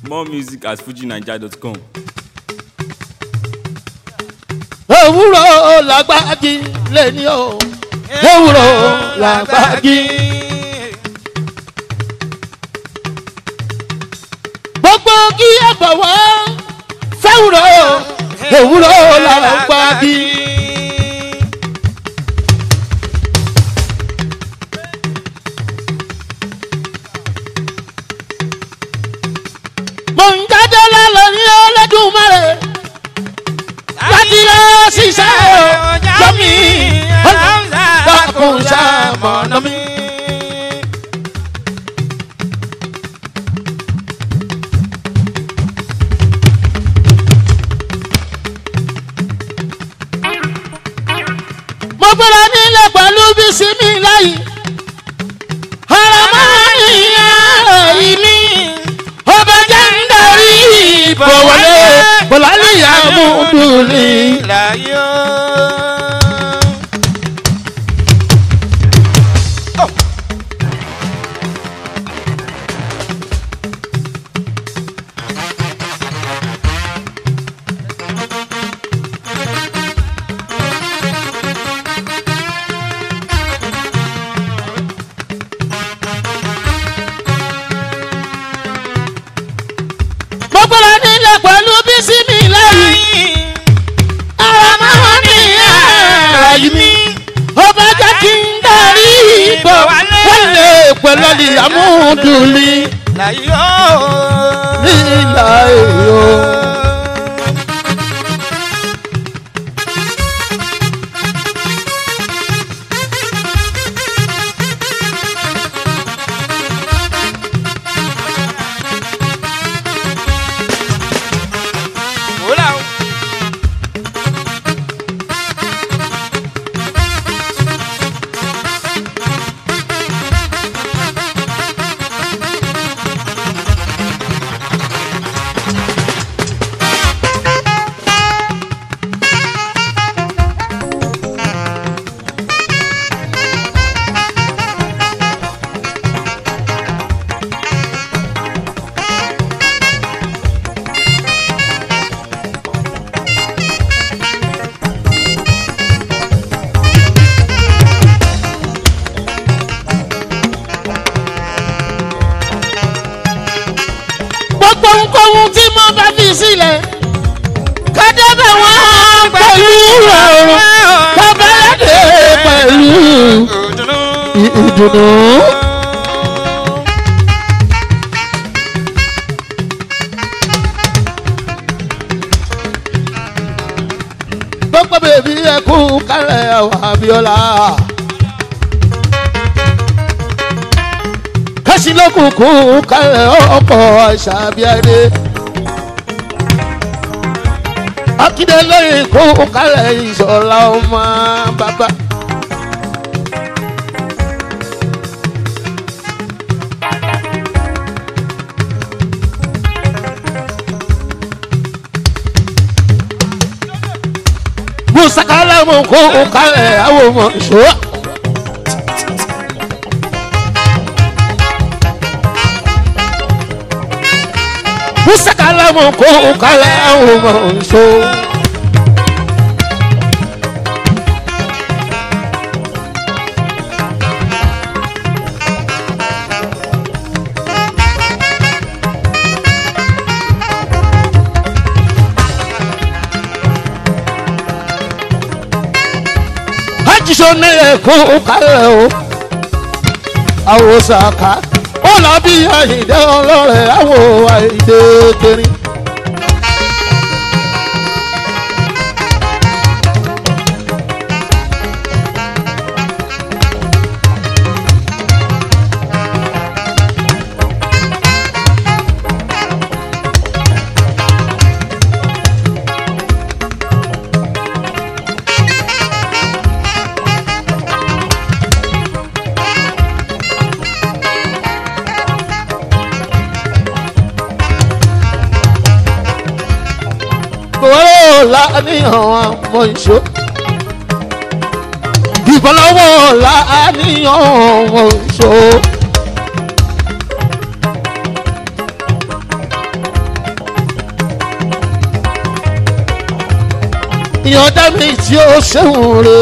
more music at fujinaija.com. ewúro làgbági lẹ́ni o ewúro làgbági. gbogbo kí ẹ bọ̀wọ́ fẹ́wúro ewúro làgbági. mo ń jáde lọ́lọ́ ní ọlọ́dúnmọ́rẹ́ láti lọ ṣiṣẹ́ o jọ́mi dákun ṣàmọ̀nà mi. mo gbọ́dọ̀ nílẹ̀ pẹ̀lú bísí mi láyìí. ọ̀rọ̀ máa ń yára ìní ọba jẹ́ ń darí ìbò wọlé bọ̀láníyà mú dùnì. láyé mo gbọ́dọ̀ nílẹ̀ pẹ̀lú bísí mi láyìí. ọ̀rọ̀ máa ń yára ìní ọba jẹ́ kí ń darí ìbò wọlé bọ̀láníyà mú dùnì. láyé nílà èèyàn. wòlá o. gbogbo ohunkóhun tí mo bá fi sílẹ̀ kádébẹ̀ wọ́n pẹ̀lú ọ̀rọ̀ kọ́bẹ̀rẹ̀dẹ̀ pẹ̀lú ìdùnnú. gbogbo bèbí ẹkú kálẹ̀ àwọn abiola. kásìlókùnkùn kálẹ̀ ọkọ̀ ṣàbíadé. akíndélé kó kálẹ̀ ìṣọ̀lá ọmọ bàbá. musakala mo kó kálẹ̀ àwọn ọmọ ìṣòro. musakala mo kó kálẹ̀ àwọn ọmọ ìṣòro. ajíṣọ nílẹ̀ kó kálẹ̀ o àwòsàkà ó lọ bí àyíndé ọlọ́rẹ̀ àwọ̀ àyíndé kẹrin. ìbọ̀lọ́wọ́ láníyàn ọmọ ìṣó. ìbọ̀lọ́wọ́ láníyàn ọmọ ìṣó. ìyọ̀dá mi tí ó ṣéhùn re.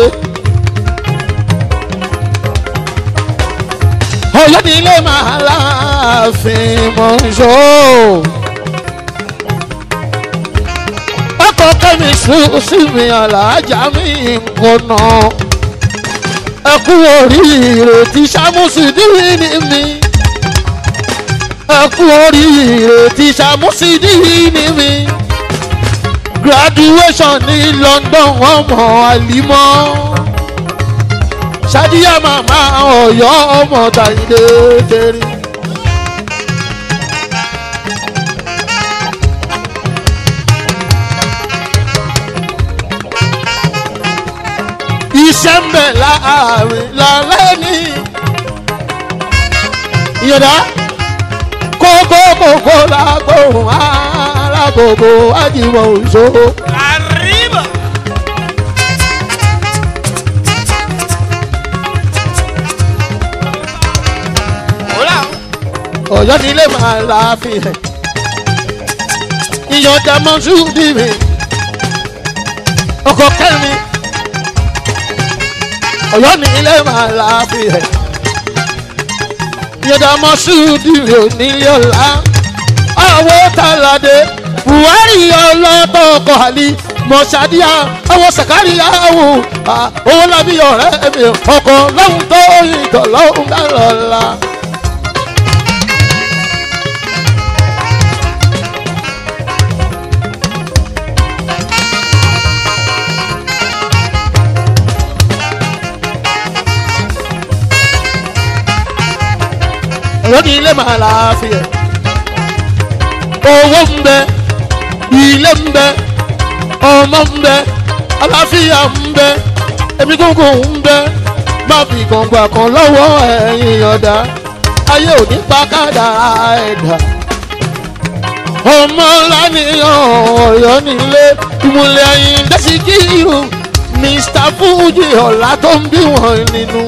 ọ̀yọ́ ní ilé máa láàfin mọ̀ ń ṣó. ọkọ̀ kẹ́mi sùn sí mi àlàájá mi nǹkan náà. ẹ kú oríire tí sàmúsì dìrì ní mi. ẹ kú oríire tí sàmúsì dìrì ní mi graduation ní london ọmọ àlímọ́ ṣáàdìyà màmá ọ̀yọ́ ọmọ tàyídé kẹrin. iṣẹ́ ń bẹ̀ láàrin lálẹ́ ní ìyọ̀dá kókó kókó lágbóhùn alágbogbo ajíwọ̀ òṣòro. Arriba. Hola. ọ̀yọ́ nílé máa láàfin ẹ̀ ìyọ̀dá mọ́ṣúdì mi ọkọ̀ kẹ́mi ọ̀yọ́ nílé máa láàfin ẹ̀ ìyọ̀dá mọ́ṣúdì mi ò nílé ọ̀la àwọ̀ tàlàdé buhari ọlọ́tọ̀ ọkọ̀ àlì mọ̀ṣádíà àwọn sàkáríyà wò owó lábí ọ̀rẹ́ mi ọkọ̀ lọ́hùn tó ìtọ̀ lọ́hùn dálọ́la. lónìí ilé máa láàfin ẹ̀ owó ń bẹ ilé ń bẹ ọmọ ń bẹ aláfíà ń bẹ ẹbí gúngùn ń bẹ má fi gbọ̀ngbà kan lọ́wọ́ ẹ̀yìn ọ̀dà ayé ò ní pa kádàrá ẹ̀dá ọmọ lánìyàn ọ̀yọ́ nílé ìmùlẹ̀ ẹ̀yìn dẹ́sí kírù mr fuji ọ̀la tó ń bí wọn nínú.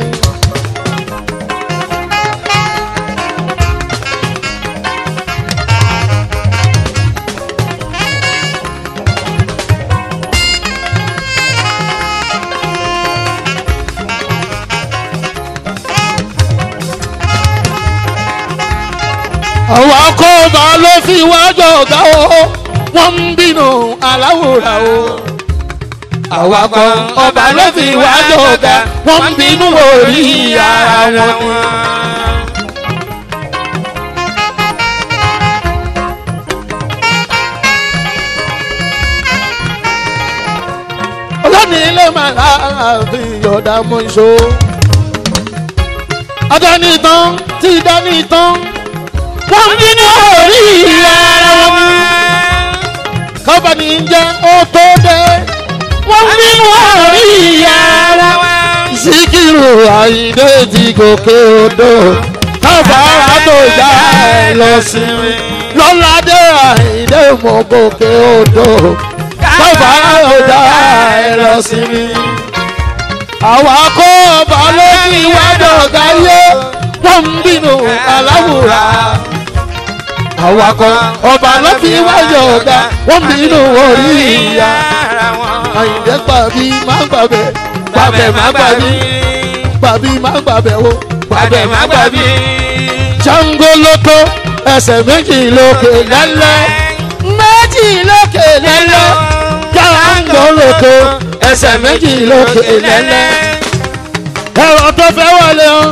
àwọn akóbá ló fi wájọ ọ̀gá o wọ́n ń bínú aláwòrán o. àwọn akọ ọba ló fi wájọ ọ̀gá wọ́n ń bínú orí ara wọn. ọlọ́ni ilé máa láàfin yọ̀dá mọ́ iṣó. adání tán tí dání tán wọ́n bínú orí ara wọn. kọ́bàní jẹ́ ó tó dé. wọ́n bínú orí ara wọn. síkírù àyíndé ti gòkè odò. káfàárà tó já ẹ lọ sí mi. lọ́ládé àyíndé mọ̀ gòkè odò. káfàárà tó já ẹ lọ sí mi. àwa kó ọba lórí iwájú ọ̀gá yé wọ́n ń bínú aláwòrán awakọ ọba ló fi wáyọ ọgá wọn bínú orí ìyá àyìndé gbàbí má gbàbẹ gbàbẹ má gbàbí gbàbí má gbàbẹ o gbàbẹ má gbàbí. jango lóko ẹsẹ̀ méjì lókè lẹ́lẹ́ méjì lókè lẹ́lẹ́ jango lóko ẹsẹ̀ méjì lókè lẹ́lẹ́ ẹ̀rọ tó fẹ́ wọlé o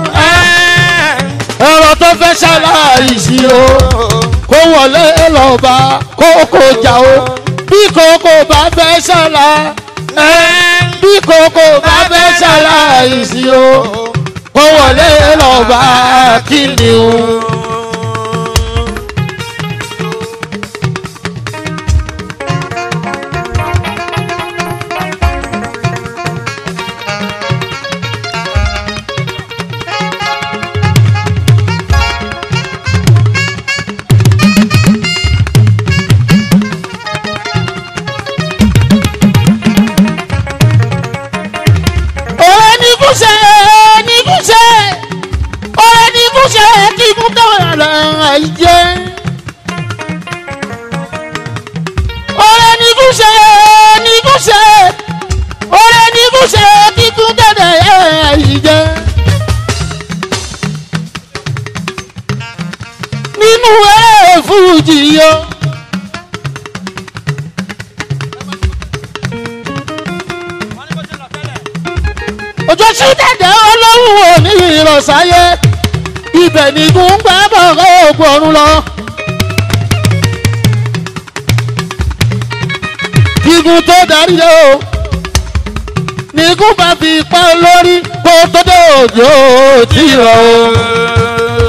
ẹ̀rọ tó fẹ́ ṣaláìsí o kó wọlé lọ́ba kókó jà o bí kókó bá fẹ́ ṣàlà bí kókó bá fẹ́ ṣaláìsí o kó wọlé lọ́ba kí ni o. ọ̀rẹ́ ní kúṣẹ́ ní kúṣẹ́ ọ̀rẹ́ ní kúṣẹ́ kí kú tó fújì yó. ojú sí dẹ̀dẹ̀ olóhùn òní ìrọ̀sáyé ibẹ̀ ni gún gbàgbọ́ ògùn ọ̀run lọ. gígùn tó darí lé o ní kó bá fi pa lórí kó tó dé òjò tí rọ o.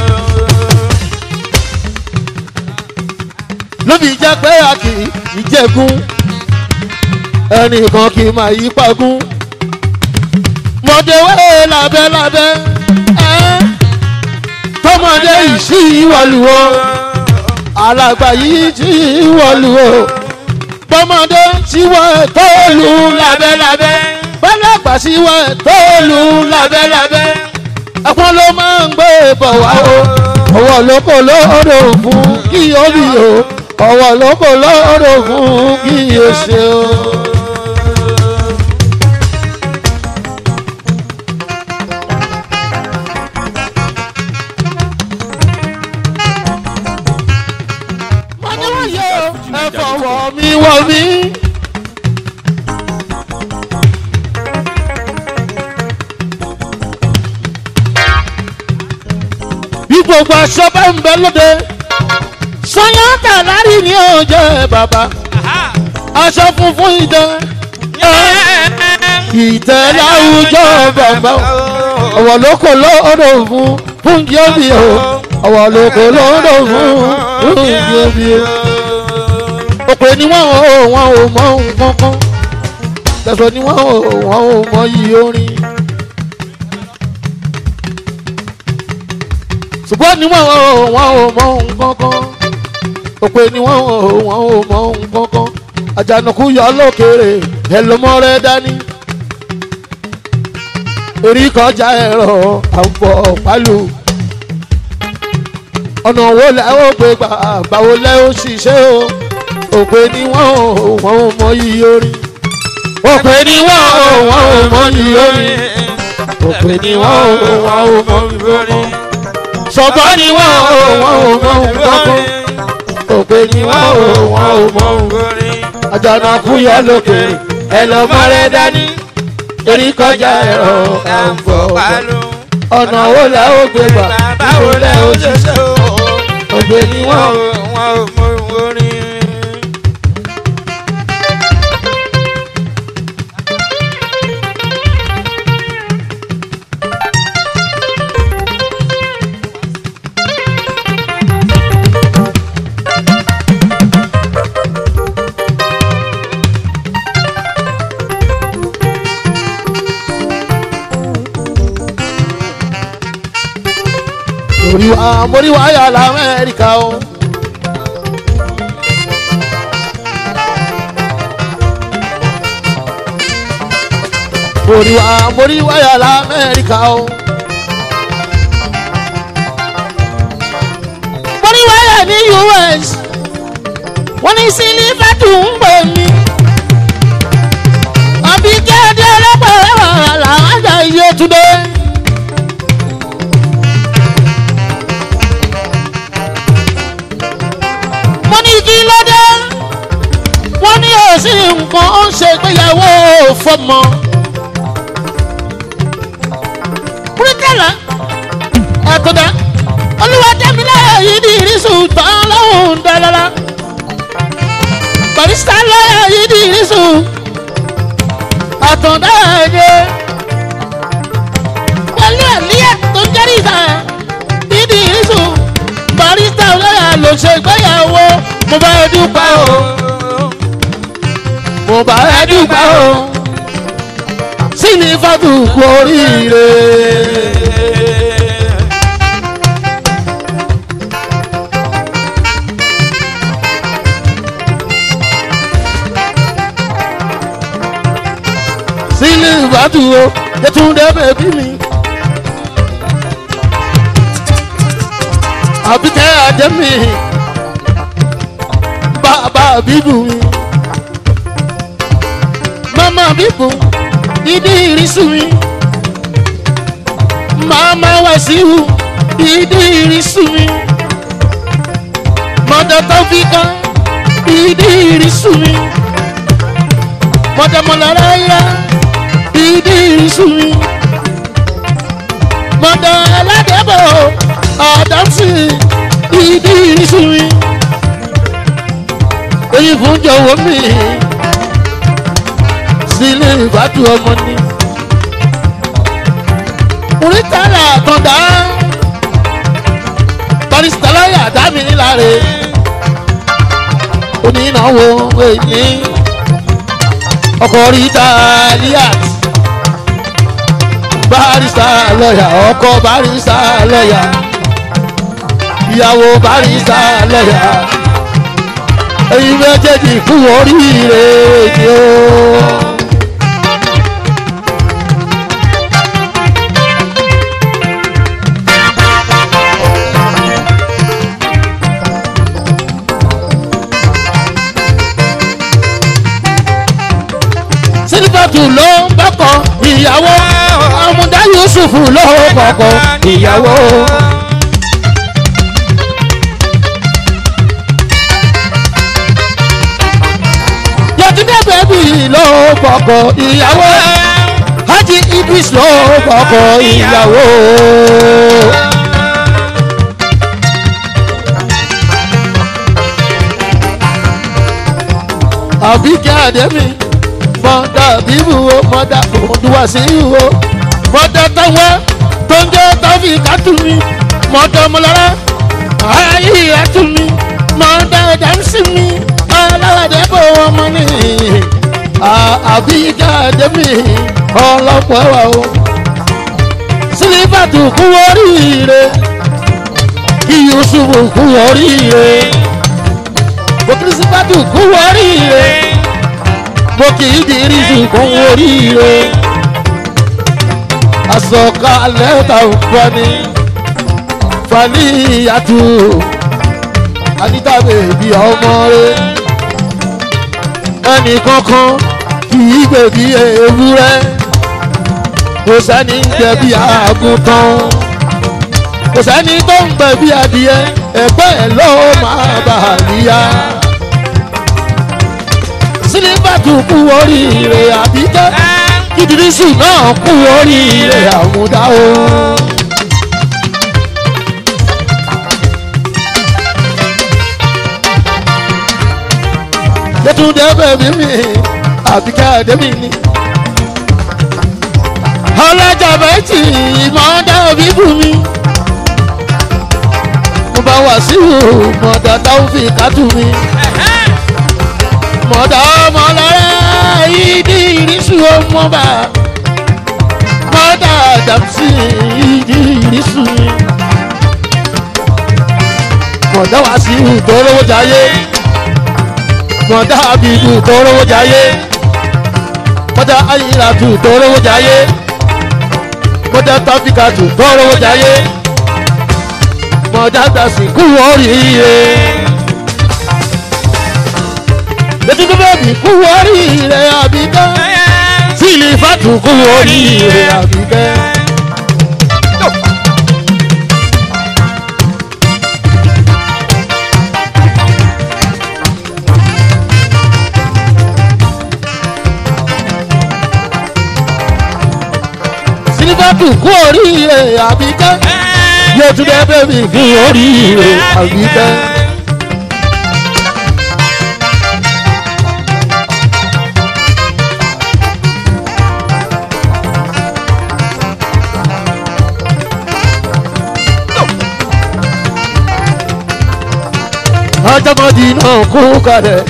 lóbi jẹ́ pé a kì í jẹ́gun ẹnìkan kì í máa yí pagún mọ̀déwé lábẹ́lábẹ́ ẹ́ tọmọdé yìí sí ìwọlùwọ́ alàgbà yìí sí ìwọlùwọ́ bọ́mọdé síwọ́ tó lù lábẹ́lábẹ́ bọ́lọ́gbà síwọ́ tó lù lábẹ́lábẹ́ ẹ̀pọ́n ló máa ń gbé bọ̀ wá o ọwọ́ lóko lóòrò fún kí o bí o ọwọ́ lóko lóòrò fún kí o ṣe o. ẹ fọwọ́ mi wọ̀ mí. bí gbogbo aṣọ bá ń bẹ lóde sọyán tàlárí ni ó jẹ bàbá aṣọ funfun ìdán ìtẹ́ láwùjọ bàbá ọ̀wọ̀ lóko lọ́dọ̀ fún fún jíọ́bì o ọ̀wọ̀ lóko lọ́dọ̀ fún fún jíọ́bì o òpè ni wọ́n ò wọ́n ò mọ nǹkan kan tẹ̀sán ni wọ́n ò wọ́n ò mọ yìí orin. ṣùgbọ́n ni wọ́n ò wọ́n ò mọ nǹkan kan òpè ni wọ́n ò wọ́n ò mọ nǹkan kan àjànàkú yọ lókèrè ẹ ló mọ rẹ dání. erí kọjá ẹ̀rọ àwọ̀ pálù ọ̀nà wo lẹ́ ó gbé gbà báwo lẹ́ ó ṣiṣẹ́ o òpè ni wọ́n ò wọ́n ò mọ yìí orin òpè ni wọ́n ò wọ́n ò mọ yìí orin òpè ni wọ́n ò wọ́n ò mọ yìí orin sọ̀bọ́ ni wọ́n ò wọ́n ò mọ nǹkan òpè ni wọ́n ò wọ́n ò mọ àjànàkú yọ lókè ẹ lọ mọ́rẹ́ dání erí kọjá ẹ̀rọ àǹfọ̀ ọ̀nà wo lẹ́ ó gbé gbà báwo lẹ́ ó ṣiṣẹ́ òpè ni wọ́n ò. Mori wa mori wa ya la Amẹ́ríkà o. Mori wa mori wa ya la Amẹ́ríkà o. Mori wa ya ní US. Wọ́n ní sílífà tún ń pè mí. Àbí kéde ọlọ́pàá wà láwọn àjà iye túnde. wọ́n ní kí ló dé wọ́n ní òsì nǹkan ó ń ṣe ìgbéyàwó fọmọ. píríkàlà àtọ̀dá olúwadẹ́mílẹ̀ yìí ní ìrísù tán lọ́hùn dálára barista lọ́yà yìí ní ìrísù àtọ̀dá ẹ̀yẹ pẹ̀lú ẹ̀líyà tó ń jẹ́rìí ìta yìí ní ìrísù barista lọ́yà ló ṣe ìgbéyàwó mo bá ẹ dúpẹ́ o mo bá ẹ dúpẹ́ o sí ní fatu kú oríire. sí ní fatu o yẹtúndé bèbí mi. àbíkẹ́ àjẹmí bàbá bíbù mi mama bíbù ìdí ìrísí mi mama wàsíù ìdí ìrísí mi mọ̀dà tọ́fíkà ìdí ìrísù mi mọ̀dà mọ̀láráyà ìdí ìrísù mi mọ̀dà aládẹ́bọ̀ àdánsì ìdí ìrísù mi èyí fún jọ̀wọ́ mi sílé ìbádùn ọmọ ni muritala kọ̀dá barista lọ́yà dámi níláre onínáwó èyí ọkọ̀ ríta liat barista lọ́yà ọkọ̀ barista lọ́yà ìyàwó barista lọ́yà èyí méjèèjì kú oríire ni ó. sílífàtù ló ń bọ́kọ̀ ìyàwó àmúdá yusuf ló ń bọ́kọ̀ ìyàwó. yọtúndé bẹ́bí ló ń bọ́kọ̀ ìyàwó hajj idris ló ń bọ́kọ̀ ìyàwó. àbíkẹ́ àdẹ́mí mọ̀dà bíbù o mọ̀dà òdùwà sí o mọ̀dà táwọn tó ń jẹ́ tọ́fì kátùmí mọ̀dà mọ̀lára ayé àtúmí mọ̀dà dàmsí mi aláwàdé bò wọ́n mọ́ ní àbí jáde-mí ọlọ́pọ̀ ẹ̀wà o sílífàtù kú oríire kí yusufu kú oríire bókírísífàtù kú oríire mo kì í di rísù kún oríire àsọkalẹ̀ ta ò fani fani ìyàtú anita bèbí ọmọ rẹ ẹnì kankan kì í gbèbí ewúrẹ́ kò sẹ́ni ń gbẹ̀bí àgùntàn kò sẹ́ni tó ń gbẹ̀bí adìẹ ẹgbẹ́ ẹ̀ ló máa bà á níyà sílífàtù kú oríire àbíkẹ́ ìdírísù náà kú oríire àmúdá o. yẹtúndé bẹ̀bí mi àbíkẹ́ àdébí ni. ọlọ́jà bẹ́ẹ̀tì ìmọ̀ọ́dá òbí bù mí. mo bá wà sí mọ̀ọ́dá táwọn fi kátó mi mọ̀dà ọmọ lọ́rẹ́ ìdí ìrísù ọmọba mọ̀dà dàmsí ìdí ìrísù mọ̀dà wá sí ìtòrówó jayé mọ̀dà àbíbù ìtòrówó jayé mọ̀dà ayélujára ìtòrówó jayé mọ̀dà tọ́fíkàtù ìtòrówó jayé mọ̀dà dàsíkú oríire létí tó bẹ́ẹ̀ bí kú oríire àbíkẹ́ sílì fàtú kú oríire àbíkẹ́. sílì fàtú kú oríire àbíkẹ́ yóò tún bẹ́ẹ̀ bẹ́ẹ̀ bí kú oríire àbíkẹ́. ọjọ́mọdé náà kú kalẹ̀.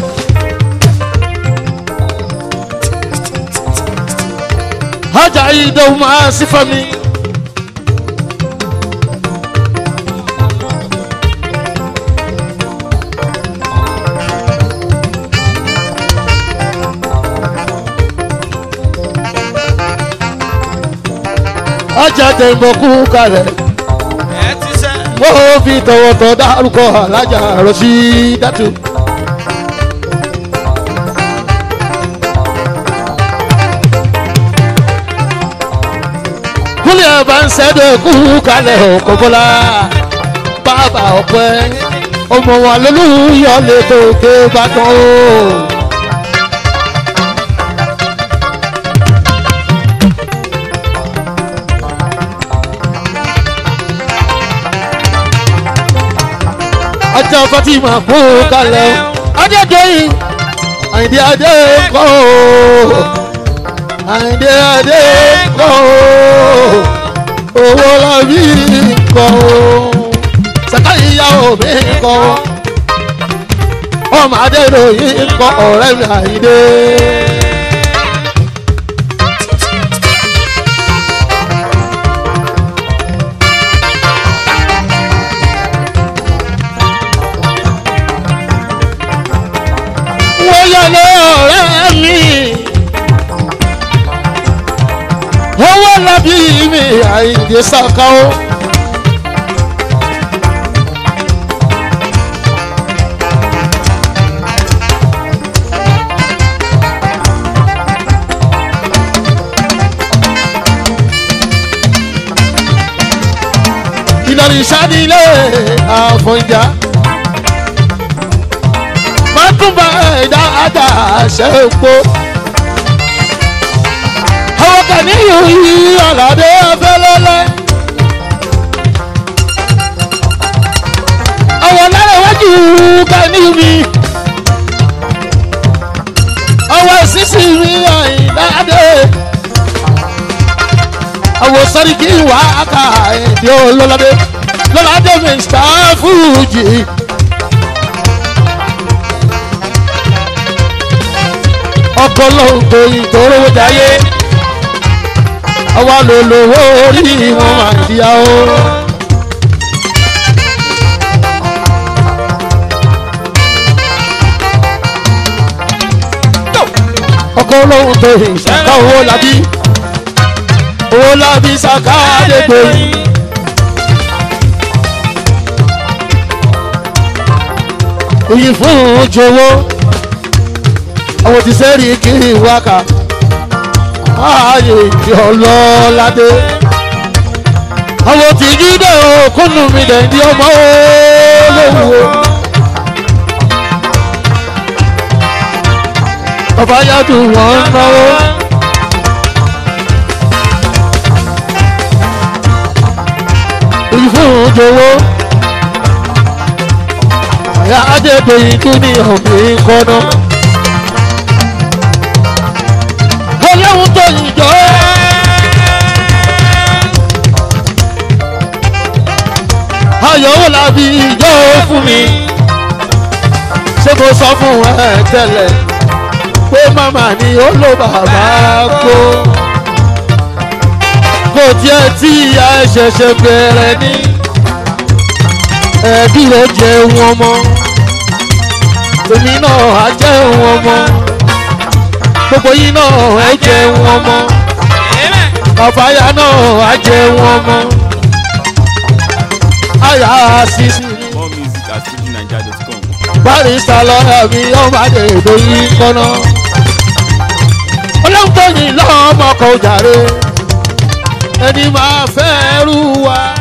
ọjà ìdòwú máa sí fami. ọjà tẹ̀mọ̀ kú kalẹ̀ ẹ ti sẹ́. wọ́n fi tọ̀wọ̀tọ̀ dárúkọ alájà rọ̀ṣí dátù. kúlẹ̀ bá ń sẹ́dọ̀ kú kalẹ̀ ọkọ̀ bọ́lá bàbá ọ̀pẹ́ ọmọ wa lólùyọ lè gòkè bàtàn o. ajá fatima kú kalẹ̀ o. adédọ́yìn àyìndé adé kọ́ o. àyìndé adé kọ́ o. owó lọ́bí kọ́ o. sàkà ìyàwó mi kọ́ o. ọmọ adédọ́yìn kọ́ ọ̀rẹ́ mi àyìndé. wọ́n yọ lé ọ̀rẹ́ mi. owó lábí mi àìdè sàkà ó. ìlọrin ìṣàdílé àfọ̀njá mọ́túnbà ẹ̀dá àdá ṣẹ́pọ̀. àwọn kan ní ìhùyí ọ̀làdé ọ̀fẹ́lẹ́lẹ́. àwọn lárẹ̀wájú kan ní mi. ọwọ́ sísì mi àìdáde. àwọn sọ́ríkì wà á kà èdè olóládé lọ́ládé mr fuji. ọkọ lóhùn tó ìtòrò jayé àwa ló lówó orí wọn máa ń díya o. ọkọ lóhùn tó ìṣàkà owó labí owó labí ṣàkà àdégbòyìn. oyin fún jọwọ́ àwọn ti sẹ́rí kiri wákà ààyè ìdí ọlọ́ládé àwọn ti jíde òkúnnù mi dẹ̀ ní ọmọ olówó bàbá yàtọ̀ wọ́n ń náwó. ìfún jọwọ́ àyà adébẹ̀yìn tún ní ọ̀gbìn kọ́nà. ọlọ́run tó yìnjọ́. ayọ̀ wò lábí ìjọ fún mi. ṣé mo sọ fún ẹ tẹ́lẹ̀ pé màmá ni ó ló bàbá kó. kò tiẹ̀ tí ìyá ẹ ṣẹ̀ṣẹ̀ bẹ̀rẹ̀ ní. ẹbí rẹ̀ jẹun ọmọ. èmi náà á jẹun ọmọ gbogbo yín náà ẹ jẹun ọmọ kàfáyà náà á jẹun ọmọ àyà sísí More music at fujininja.com. barista lọ́yà mi ọmọdé èdè yìí kọ́nà ọlọ́run tó yìn lọ́mọ kò jàre ẹni máa fẹ́ rú wa.